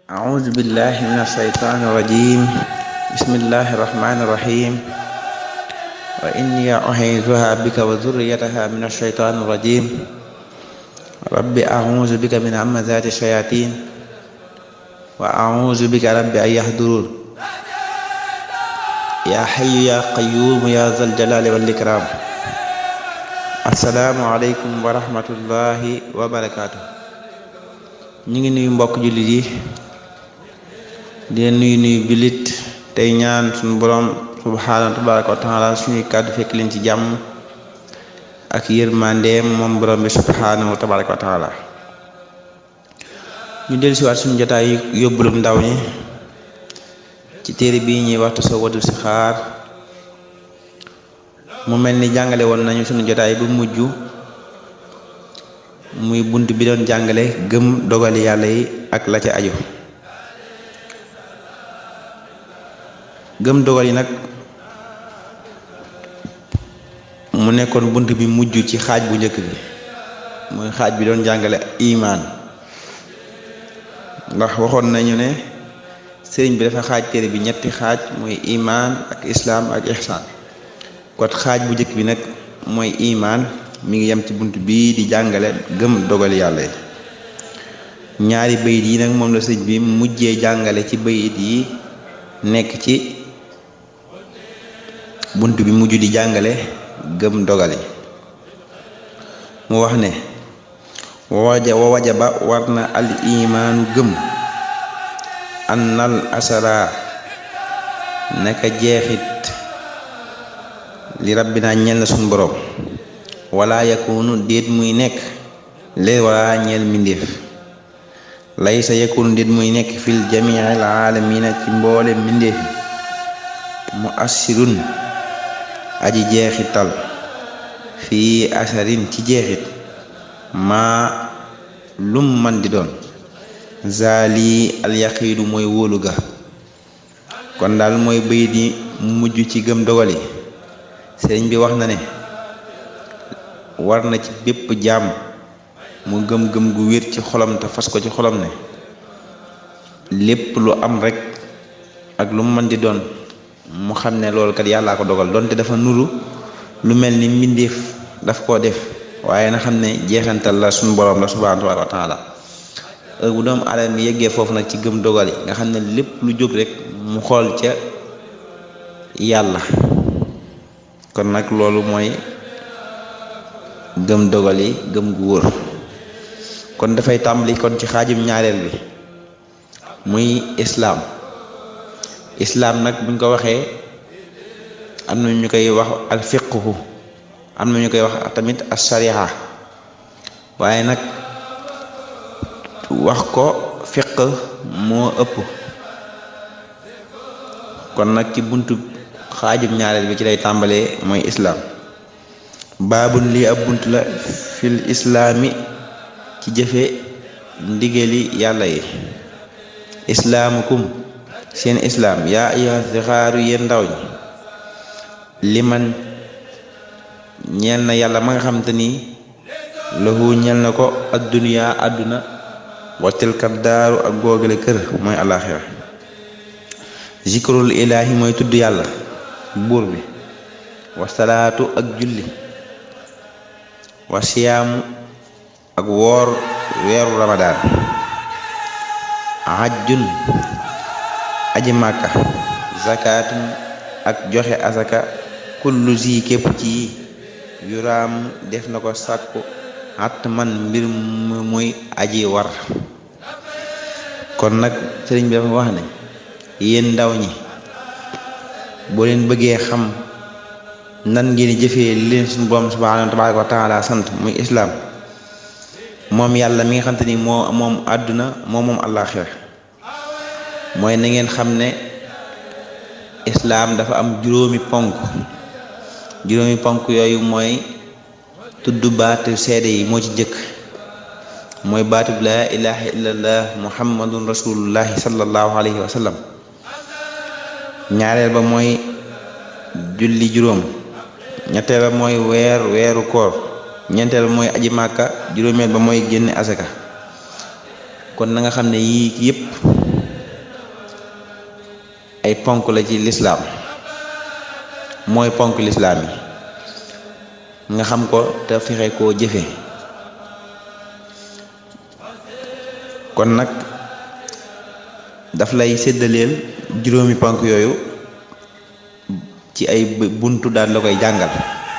أعوذ بالله من الشيطان الرجيم بسم الله الرحمن الرحيم وإني أعيذها بك وذريتها من الشيطان الرجيم رب أعوذ بك من همزات الشياطين وأعوذ بك رب أن يحضرون يا حي يا قيوم يا ذا الجلال والإكرام السلام عليكم ورحمة الله وبركاته ñu ngi nuyu mbokk jullit yi di nuyu nuyu jullit tey ñaan suñu borom subhaanahu tabaraka wa taala suñuy kàddu fekk leen ci jàmm ak yërmandeem moom borom bi subhaanahu tabaraka wa taala ñu dellu siwaat suñu jotaay yóbbulum ndaw ñi ci téere bii ñuy waxtu sa wadu si xaar mu mel ni jàngale woon nañu suñu jotaay bu mujj muy bunt bi doon jàngale gëm dogali yàlla yi ak la ca aju gëm dogal yi nag mu nekkoon bunt bi mujj ci xaaj bu njëkk bi muy xaaj bi doon jàngale imaan ndax waxoon nañu ne sëriñ bi dafa xaaj téere bi ñetti xaaj mooy imaan ak islaam ak ihsaan kon xaaj bu njëkk bi nag mooy imaan mi ngi yem ci bunt bii di jàngale gëm dogal yàlla yi ñaari bayit yi nag moom la sëñ bi mujjee jàngale ci bayit yi nekk ci bunt bi mujj di jàngale gëm dogal yi mu wax ne waja wa wajaba war na al imaanu gëm annal asara naka jeexit li rabbina ñel na suñ boroom wala yakunu déet muy nekk leen wala ñeel mbindéef laysa yakunu déet muy nekk fil jamiil aalamina ci mboole mbindéef mu assirun aji jeexital fii asarin ci jeexit maa lum man di doon zaali alyaqiidu mooy wóolu ga kon daal mooy bayit yi mujj ci gëm dogal yi sëriñ bi wax na ne war na ci bépp jaam mu gëm-gëm gu wér ci xolam te fas ko ci xolam ne lépp lu am rek ak lu mu mën di doon mu xam ne loolu kat yàllaa ko dogal donte dafa nuru lu mel ni mbindeef daf koo def waaye na xam ne jeexantal la suñu borom la subhaanahu wa taala heure bu doomu aadama yeggee foofu nag ci gëm dogal yi nga xam ne lépp lu jóg rek mu xool ca yàlla kon nag loolu mooy gëm dogal yi gëm gu wóor kon dafay tàmbali kon ci xaajum ñaareel bi muy islaam islaam nag buñ ko waxee am na ñu koy wax al fiqhu am na ñu koy wax tamit as sariha waaye nag wax ko fiq moo ëpp kon nag ci buntu xaajum ñaareel bi ci lay tàmbalee mooy islaam baabun lii ab bunt la fil islaami ci jëfe ndigali yàlla yi islaamukum seen islaam yaa ayyuha sixaaru yéen ndaw ñi liman ñeel na yàlla ma nga xam te ni lahu ñeel na ko adduniyaa àdduna wa tilka daaru ak googale kër mooy alaxira zikrul ilaahi mooy tudd yàlla buur bi wa salaatu ak julli wa siyaamu ak woor weeru ramadaan hajjun aji màkka zakatun ak joxe asaka kullu zi képp ci yuraam def na ko sàkku at man mbir mu muy aji war kon nag sëriñ bi dafa wax ne yéen ndaw ñi boo leen bëggee xam nan ngeen jëfee li leen suñu borom subhaanahu tabaaraka wa taala sant muy islaam moom yàlla mi nga xam te ni moo moom àdduna moo moom àllaaxira mooy na ngeen xam ne islaam dafa am juróomi ponk juróomi ponk yooyu mooy tudd baatu seede yi moo ci jëkk mooy baatu laa ilaha illallah muhammadun rasulullahi sallallahu alayhi wa sallam ñaareel ba mooy julli juróom ñetteel ba mooy weer weeru koor ñeenteel ba mooy aji màkka juróomeel ba mooy génne asaka kon na nga xam ne yii yépp ay ponk la ci lislaam mooy ponk lislaam yi nga xam ko te fexe koo jëfe kon nag daf lay séddaleel juróomi ponk yooyu ci ay buntu daal la koy jàngal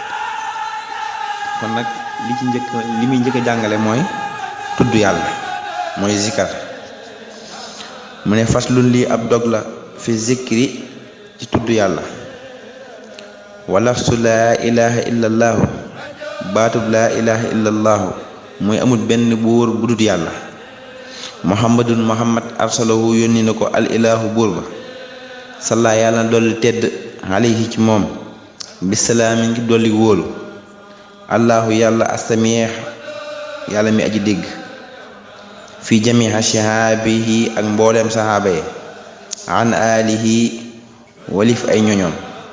kon nag li ci njëkk li muy njëkk a jàngale mooy tudd yàlla mooy zikar mu ne faslun lii ab dog la fi zikri ci tudd yàlla walafsu laa ilaha illa allaahu baatub laa ilaha illa allaahu mooy amul benn buur bu dut yàlla muhammadun muhammad arsalahu yónni na ko al ilahu buur ba salla yàlla na dolli tedd alayhi ci moom bisalaami ngi dolli wóolu allahu yàlla astamiix yàlla mi aji dégg fi jamiha shahaabihi ak mbooleem saxaaba yi an alihi walif ay ñoñoom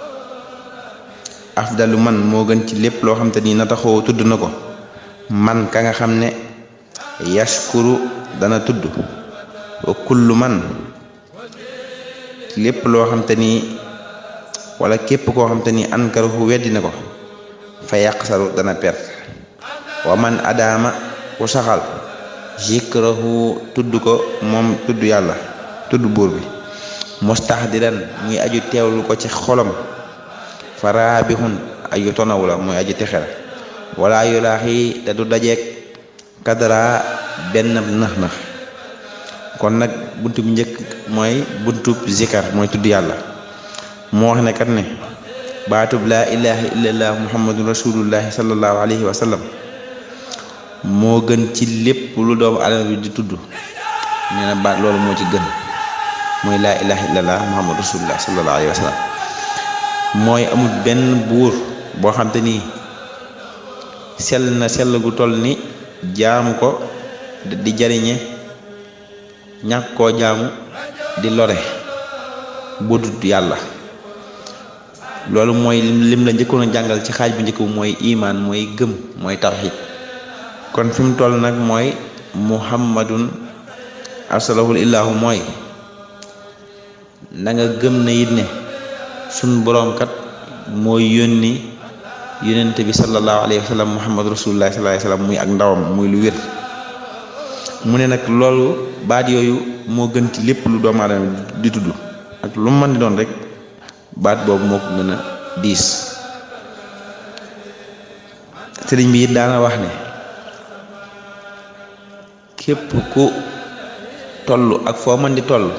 afdalu man moo gën ci lépp loo xam te ni na taxoo tudd na ko man ka nga xam ne yashkuru dana tudd wa kullu man lépp loo xam te ni wala képp koo xam te ni ankarahu weddi na ko fa yaqsaru dana perte wa man adaama ku saxal zikrahu tudd ko moom tudd yàlla tudd buur bi mustahdiran muy aju teewlu ko ci xolam fa raabihun aju tonawu la muy aju texel wala yulaaxi te du dajeek kadara benn nax nax kon nag buntu bu njëkk mooy buntu zikar mooy tudd yàlla moo wax ne kat ne baatub laa ilaha illallah muhammadun rasulullahi sallallahu alayhi wa sallam moo gën ci lépp lu doomu adama bi di tudd nee na baat loolu moo ci gën mooy laa ilaha illallah muhammadu rasulullah sallallahu alayhi wa sallam mooy amul benn buur boo xam te ni sell na sell gu toll ni jaamu ko di jariñe ñàkk koo jaamu di lore budut yàlla loolu mooy lim la njëkkoon a jàngal ci xaaj bu njëkk bu mooy imaan mooy gëm mooy tawxid kon fi mu toll nag mooy muhammadun arsalahul illahu mooy na nga gëm na it ne sun boroom kat mooy yónni yónnente bi sallallahu alayhi wa sallam muhammad rasulullah sallallahu alayhi wa sallam muy ak ndawam muy lu wér mu ne nag loolu baat yooyu moo gën ci lépp lu doomu aadama di tudd ak lu mu mën di doon rek baat boobu moo ko gën a diis sëriñ bi it daana wax ne képp ku toll ak foo mën di toll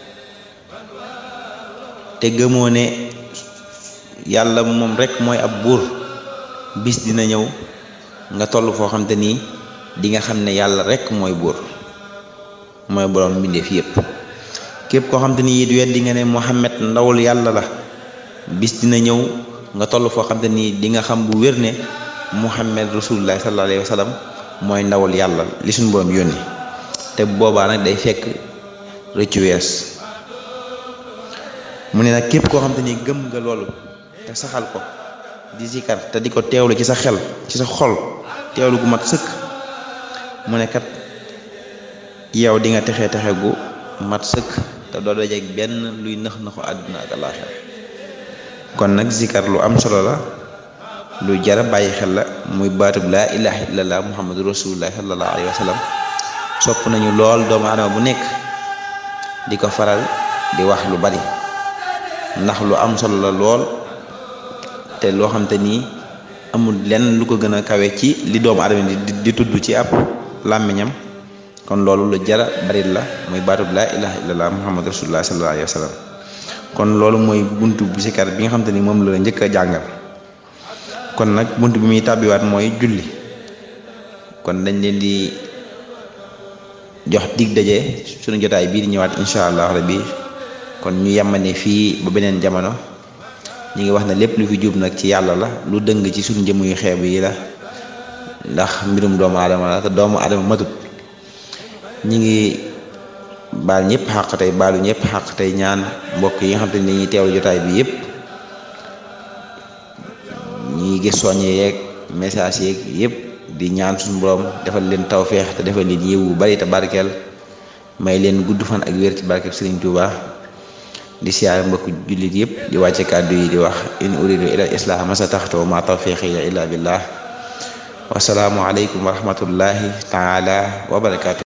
te gëmoo ne yàlla moom rek mooy ab buur bis dina ñëw nga toll foo xam te nii di nga xam ne yàlla rek mooy buur mooy borom mbindeef yépp képp koo xam te ni it weddi nga ne Muhammad ndawul yàlla la bis dina ñëw nga toll foo xam te nii di nga xam bu wér ne Muhammad rasulullah sallallahu alayhi wa sallam mooy ndawul yàlla li suñu borom yónni te boobaa nag day fekk rëccu wees mu ne nag képp koo xam te ni gëm nga loolu te saxal ko di zikar te di ko teewlu ci sa xel ci sa xol teewlu gu mat sëkk mu ne kat yow di nga texe texe gu mat sëkk te doo dajeek benn luy nëx nëxu àdduna ak àllaaxira kon nag zikar lu am solo la lu jara bàyyi xel la muy baatub laa ilaha illallah muhammadu rasulullah sallallahu alayhi wa sallam sopp nañu lool doomu adama bu nekk di ko faral di wax lu bari ndax lu am solo la lool te loo xam te nii amul lenn lu ko gën a kawe ci li doomu adama di di tudd ci ab làmmiñam kon loolu lu jara bari la muy baatub laa ilaha illallah muhammadu rasulullah sallallahu alayhi wa sallam kon loolu mooy buntu bu sikar bi nga xam te ni moom la njëkk a jàngal kon nag bunt bi muy tàbbiwaat mooy julli kon dañ leen di jox dig daje suñu jotaay bii di ñëwaat incha allah rabbi kon ñu yemane fii ba beneen jamono ñi ngi wax ne lépp lu fi jub nag ci yàlla la lu dëng ci suñu jëmm yu xeeb yi la ndax mbirum doomu aadama la te doomu aadama matut ñi ngi baal ñëpp xàq tey baalu ñëpp xàq tey ñaan mbokk yi nga xam te ni dañuy teewlu jotaay bi yëpp ñi gis soññe yeeg message yeeg yëpp di ñaan suñu borom defal leen tawféex te defal leen yiw bu bari te barkeel may leen gudd fan ak wér ci barkeb Sëriñ Tuuba di siyaar mbokk jullit yëpp di wàcce kàddu yi di wax in uridu ila islaah masa taxtoo ma tawfiqiya illa billah wasalaamu aleykum wa rahmatullahi taala wa barakaatu